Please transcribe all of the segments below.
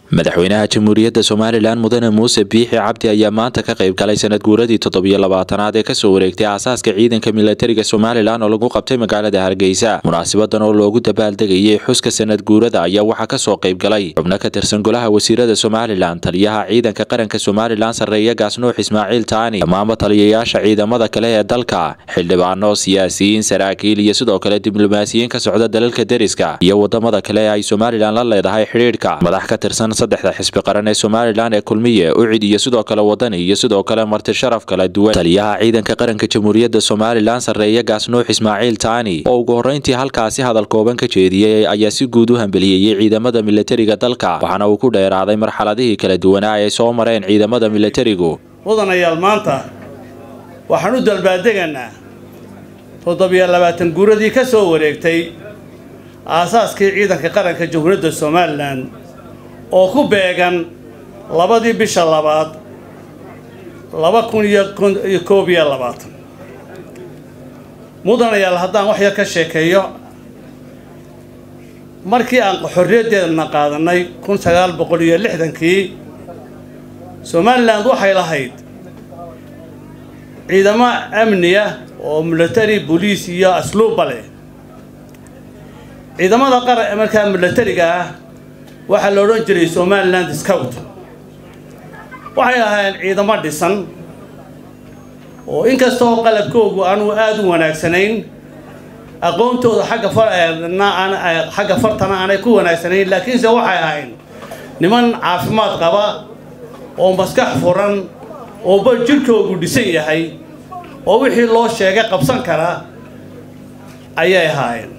madaxweynaha jamhuuriyadda somalilan mudane muuse biixi cabdi ayaa maanta ka qayb galay sanad guuradii toddobiyo labaatanaad ee kasoo wareegtay aasaaska ciidanka milatariga somalilan oo lagu qabtay magaalada hargeysa munaasabadan oo loogu dabaaldegayay xuska sanad guurada ayaa waxaa kasoo qayb galay xubno ka tirsan golaha wasiirada somalilan taliyaha ciidanka qaranka somalilan sarreeya gaasnuux ismaaciil taani dhammaanba taliyayaasha ciidamada kale ee dalka xildhibaano siyaasiyiin saraakiil iyo sidoo kale diblomaasiyiin ka socda dalalka deriska iyo wadamada kale ee ay somalilan la leedahay xidhiidhka madax ka tirsan saddexda xisbi qaran ee somalilan ee kulmiye ucid iyo sidoo kale wadani iyo sidoo kale marti sharaf kala duwan taliyaha ciidanka qaranka jamhuuriyadda somalilan sarreeya gaasnuux ismaaciil taani oo ugu horreyntii halkaasi hadal kooban ka jeediyey ayaa si guud u hambeliyeyey ciidamada milatariga dalka waxaana uu ku dheeraaday marxaladihii kala duwanaa ay soo mareen ciidamada milatarigu mudanayaal maanta waxaan u dalbaadegaynaa toddobiyo labaatan guuradii ka soo wareegtay aasaaskii ciidanka qaranka jamhuuriyadda somalilan oo ku beegan labadii bisha labaad laba kun iyo koob iyo labaatan mudanayaal haddaan wax yar ka sheekeeyo markii aan xorriyaddeedana qaadanay kun sagaal boqol iyo lixdankii somalilan waxay lahayd ciidamo amniya oo military boliis iyo asluubba leh ciidamada qaran markaa milatariga ah waxaa la odhan jiray somaliland scout waxay ahaayeen ciidamo dhisan oo inkastoo qalabkoogu aanu aada u wanaagsanayn aqoontooda xagga xagga fartana aanay ku wanaagsanayn laakiinse waxay ahayn niman caafimaad qaba oo maskax furan oo ba jirkoogu dhisan yahay oo wixii loo sheegay qabsan kara ayay ahaayeen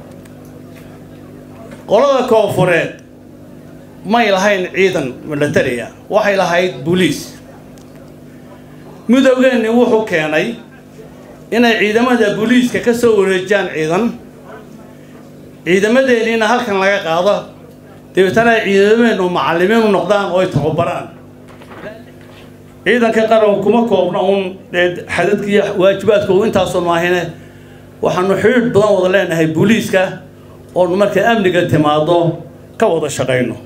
qolada koonfureed may lahayn ciidan militariga waxay lahayd booliis midowgeenni wuxuu keenay inay ciidamada booliiska ka soo wareejiyaan ciidan ciidamadeenniina halkan laga qaado dabeetana ay ciidameennu macallimiin u noqdaan oo ay tababaraan ciidanka qaranku kuma koobna uun xadadkiiyo waajibaadkoogu intaasu maahine waxaanu xidhiidh badan wada leenahay booliiska oonu markay amniga timaado ka wada shaqayno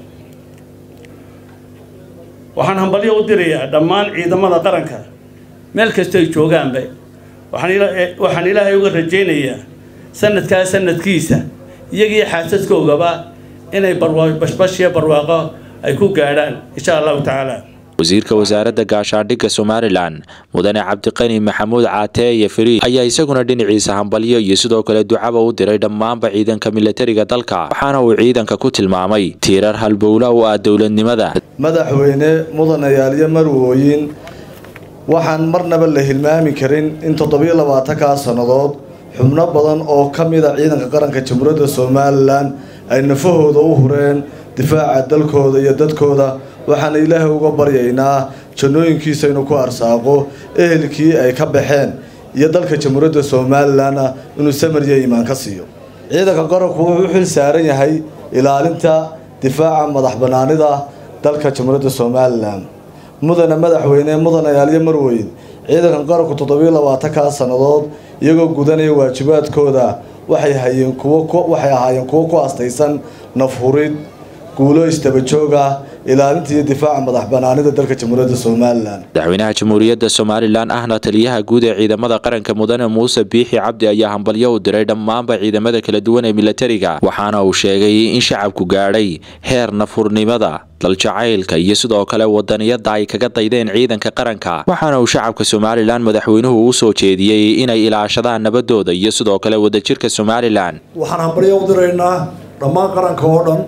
waxaan hambalyo u dirayaa dhammaan ciidamada qaranka meel kasta ay joogaanba waxaan ilaahay uga rajaynayaa sanadkaa sanadkiisa iyagii xaasaskoogaba inay bashbashiyo barwaaqo ay ku gaadhaan insha allahu tacaala wasiirka wasaaradda gaashaandhigga somalilan mudane cabdiqani maxamuud caateeye fariid ayaa isaguna dhinaciisa hambalyo iyo sidoo kale ducaba u diray dhammaanba ciidanka milatariga dalka waxaana uu ciidanka ku tilmaamay tiirar halbowla u ah dowladnimada madaxweyne mudanayaal iyo marwooyin waxaan marnaba la hilmaami karin in toddobiyo labaatankaa sannadood xubno badan oo ka mida ciidanka qaranka jamhuuriyadda somalilan ay nafahooda u hureen difaaca dalkooda iyo dadkooda waxaana ilaahay uga baryaynaa jannooyinkiisa inuu ku arsaaqo ehelkii ay ka baxeen iyo dalka jamhuuriyadda somalilanna inuu samar iyo iimaan ka siiyo ciidanka qaranku wuxuu u xil saaran yahay ilaalinta difaaca madax bannaanida dalka jamhuuriyadda somalilan mudane madaxweyne mudanayaal iyo marweyn ciidanka qaranku toddobiyo labaatankaa sannadood iyagoo gudanaya waajibaadkooda waxay hayeen kuwo waxay ahaayeen kuwo ku astaysan nafhurid guulo istabajooga ilaalinta iyo difaaca madax banaanida dalka jamhuuriyadda somalilan madaxweynaha jamhuuriyadda somalilan ahna taliyaha guud ee ciidamada qaranka mudane muuse biixi cabdi ayaa hambalyo u diray dhammaanba ciidamada kala duwan ee milatariga waxaana uu sheegay in shacabku gaadhay heer nafurnimada daljacaylka iyo sidoo kale wadaniyada ay kaga daydeen ciidanka qaranka waxaana uu shacabka somalilan madaxweynuhu u soo jeediyey inay ilaashadaan nabadooda iyo sidoo kale wadajirka somalilan waxaan hambalyo u diraynaa dhammaan qaranka oo dhan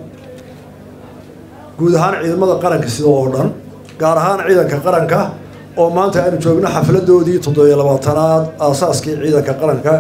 guud ahaan ciidamada qaranka sida oo dhan gaar ahaan ciidanka qaranka oo maanta aynu joogno xafladoodii toddobiyo labaatanaad aasaaskii ciidanka qaranka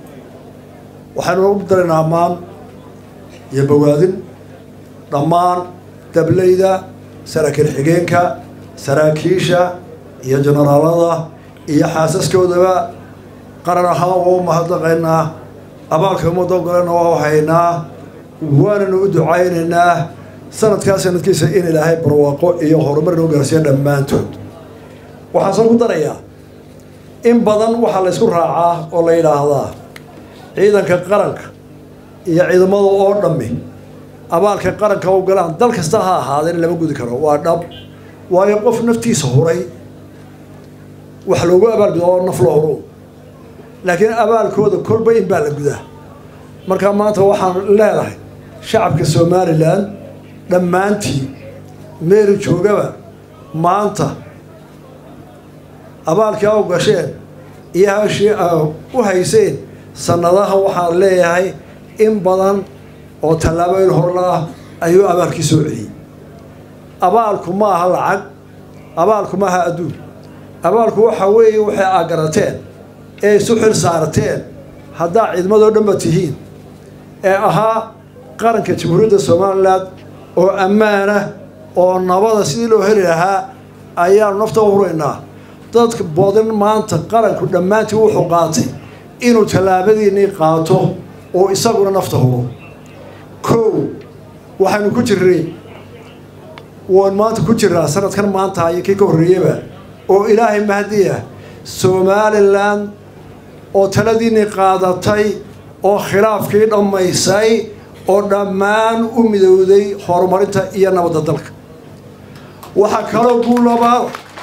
waxaynu u daraynaa ammaan iyo bawaadin dhammaan dableyda saraakiil xigeenka saraakiisha iyo jenaraalada iyo xaasaskoodaba qaran ahaan waa u mahadnaqaynaa abaalka ummadda ogolena waa u haynaa waananu u ducaynaynaa sanadkaa sanadkiisa in ilaahay barwaaqo iyo horumar noo gaarsiiya dhammaantood waxaan soo ku darayaa in badan waxaa la ysku raacaa oo la yidhaahdaa ciidanka qaranka iyo ciidamada oo dhammi abaalka qaranka u galaan dal kasta ha ahaadeen lama gudi karo waa dhab waayo qof naftiisa huray wax loogu abaalguda oo naf loo huro laakiin abaalkooda kolba in baa la gudaa markaa maanta waxaan leedahay shacabka somalilan dhammaantii meelu joogaba maanta abaalkii a u gasheen iyo hashii a u hayseen sanadaha waxaan leeyahay in badan oo tallaabooyin horla ah ayuu abaalkii soo celiyey abaalku ma aha lacag abaalku ma aha adduun abaalku waxa weeye waxay aa garateen ee isu xil saarteen haddaa ciidamadoo dhanba tihiin ee ahaa qaranka jamhuuriyadda somalilan oo ammaanah oo nabada sidii loo heli lahaa ayaanu nafta u huraynaa dadka badan maanta qaranku dhammaantii wuxuu qaatay inuu tallaabadiinnii qaato oo isaguna nafta huro kow waxaynu ku jirnay waan maanta ku jiraa sanadkan maanta iyo kii ka horreeyaba oo ilaahay mahdiya somalilan oo taladiinnii qaadatay oo khilaafkii dhammaysay oo dhammaan u midowday horumarinta iyo nabadda dalka waxaa kaloo guulabaad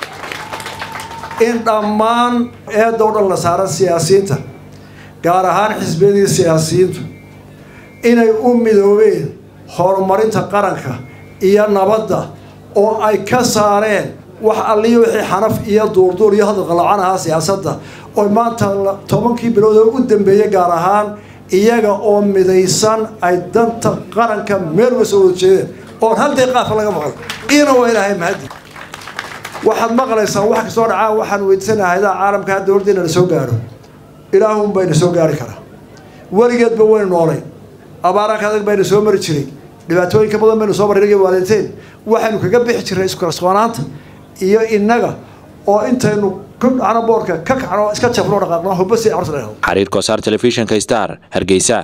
in dhammaan eedda o dhan la saaran siyaasiyiinta gaar ahaan xisbiyadii siyaasiyiintu inay u midoobeen horumarinta qaranka iyo nabadda oo ay ka saareen wax alliyo wixii xanaf iyo duurduur iyo hadal qalacan ahaa siyaasadda oo maanta tobankii bilood oo u dambeeyey gaar ahaan iyaga oo midaysan ay danta qaranka meel uga soo wada jeedeen oon hal deeqaafa laga maqlo ina waa ilaahay mahadi waxaad maqlaysaa wax kastoo dhacaa waxaan weydiisanaha hayadaha caalamka hadda hordeena la soo gaadho ilaahun bayna soo gaari karaa weligeedba waynu noolay abaaraanka adag bayna soo mari jiray dhibaatooyinka badan baynu soo marray waaliteen waxaynu kaga bixi jirnay iskukalsoonaanta iyo innaga oo intaynu ku dhacno boorka ka kacno iska jabno dhaqaaqno hubasi horta xariir kosaar telefishinka star hargeysa